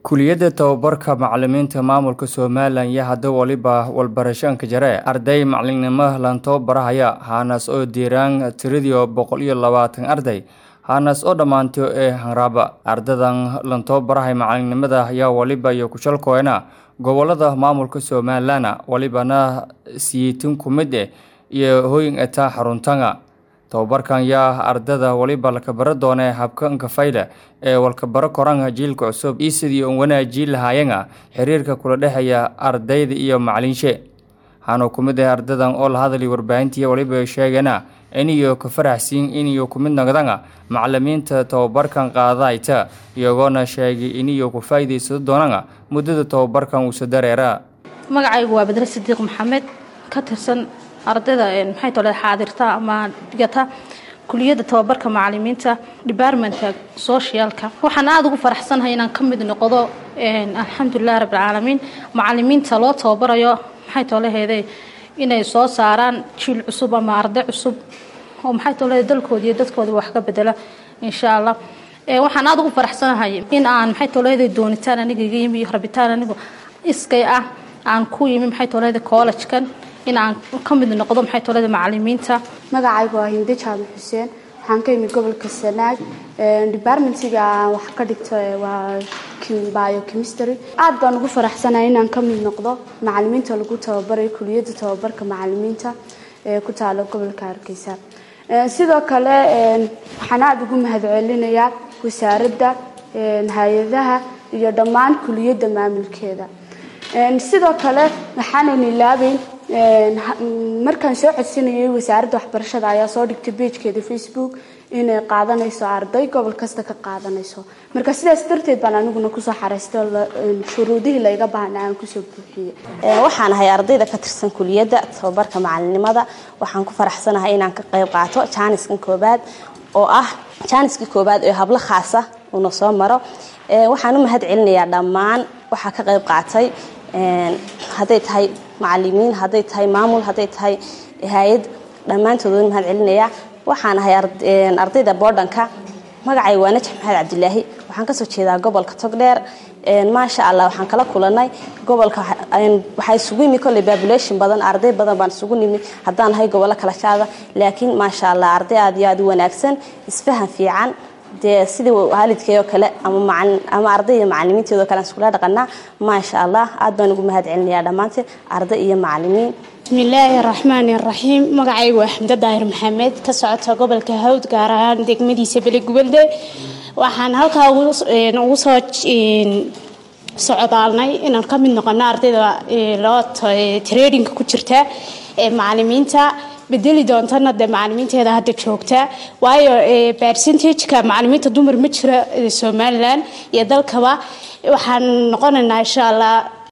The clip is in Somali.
kuliyadda tababarka macalimiinta maamulka somalilan iyo hadda waliba walbarashaanka jare arday macalinnimo lan tababarahaya haanaas oo diiraan tiradii boqol iyo labaatan arday haanaas oo dhammaantay ee hanraaba ardadan lan tababarahay macalinnimada ayaa waliba iyo kushalkooyna gobolada maamulka somalilan walibana siyiitin ku mid eh iyo hooyin etaa xaruntanga tababarkan yaa ardada waliba lakabaro doone habkanka fayda ee walkabaro koranga jiilka cusub iyo sidii un wanaajii lahaayanga xiriirka kula dhexeeya ardayda iyo macalinshe waxaanu ku mid ah ardadan oo la hadlay warbaahintii waliba sheegana iniyo ka faraxsiin iniyo ku mid noqdanga macalimiinta tababarkan qaadayta iyagoona sheegay iniyo ku faa'iidaysado doonanga muddada tababarkan uusa dareera magacaygu waa badre sidiiq maxamed ka tirsan ardayda maxay tole xaadirta ama dhigata kuliyadda tababarka macalimiinta departmentka socialka waxaan aada ugu faraxsanahay inaan ka mid noqdo alxamdulilah rabbilcaalamiin macalimiinta loo tababarayo maxay toleheede inay soo saaraan jiil cusub ama arday cusub oo maxay tolehe dalkooda iyo dadkooda wax ka bedela insha allah waxaan aada ugu faraxsanahay in aan maxay toleheede doonitaan aniga iga yimi iyo rabitaan anigu iskay ah aan ku yimi maxay toleheede collegekan in aan ka mid noqdo maxay tolada macalimiinta magacaygu waa hinde jaamac xuseen waxaan ka imid gobolka sanaag departmentiga aan wax ka dhigto waa biochemistry aad baan ugu faraxsanahay inaan ka mid noqdo macalimiinta lagu tababarayo kuliyadda tababarka macalimiinta ee ku taalo gobolka hargeysa sidoo kale waxaan aada ugu mahadcelinayaa wasaaradda hay-adaha iyo dhammaan kuliyadda maamulkeeda sidoo kale waxaanan ilaabeyn markaan soo codsanayay wasaaradda waxbarashada ayaa soo dhigtay beejkeeda facebook inay qaadanayso arday gobol kasta ka qaadanayso marka sidaas darteed baan aniguna kusoo xaraystay shuruudihii layga baahna aan kusoo buuxiyey waxaan ahay ardayda ka tirsan kuliyadda tababarka macalinimada waxaan ku faraxsanahay inaan ka qayb qaato jaaniskan koobaad oo ah jaaniskii koobaad ee hablo khaasa uuna soo maro waxaan u mahad celinayaa dhammaan waxaa ka qayb qaatay hadday tahay macalimiin hadday tahay maamul hadday tahay hay-ad dhammaantood waan mahad celinayaa waxaan ahay ardayda boodhanka magacay waa najax maxamed cabdilaahi waxaan kasoo jeedaa gobolka togdheer maasha allah waxaan kala kulanay gobolka waxaa isugu yimi kolley population badan arday badan baan isugu nimi haddaan nahay gobollo kala jaada laakiin maasha allah arday aad iyo aad u wanaagsan isfahan fiican dee sidii waalidkay oo kale ama arday iyo macalimiinteedoo kale aan iskula dhaqanaa maasha allah aad baan ugu mahad celinayaa dhammaanteed arday iyo macalimiin bismillaahi raxmaani raxiim magacaygu waa xamdo daahir maxamed ka socota gobolka hawd gaar ahaan degmadiisa beligubelde waxaan halkaa ugu soo socdaalnay inaan ka mid noqono ardayda loo tradingka ku jirta ee macalimiinta bedeli doontana dee macalimiinteeda hadda joogta waayo percentageka macalimiinta dumar ma jira somalilan iyo dalkaba waxaan noqonaynaa insha allah